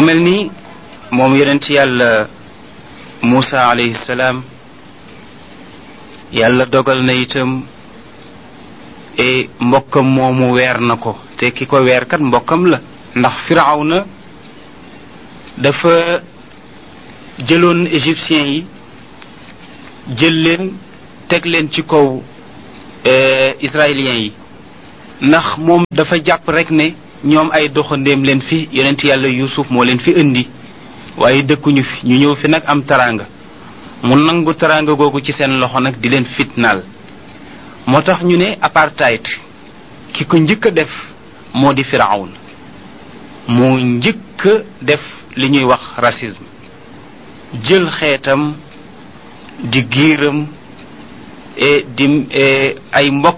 mu mel ni moom yonent yàlla Muusa alayhi salaam yàlla dogal na itam e mbokkam moomu weer na ko te ki ko weer kat mbokkam la ndax firawna dafa jëloon égyptiens yi jël leen teg leen ci kaw israéliens yi ndax moom dafa jàpp rek ne ñoom ay doxandéem leen fi yonent yàlla yusuf moo leen fi indi waaye dëkkuñu fi ñu ñëw fi nag am taraanga mu nangu taraanga googu ci seen loxo nag di leen fitnaal moo tax ñu ne apartheid ki ko njëkk a def moo di firawn moo njëkk a def li ñuy wax racisme jël xeetam di giiram di ay mbokk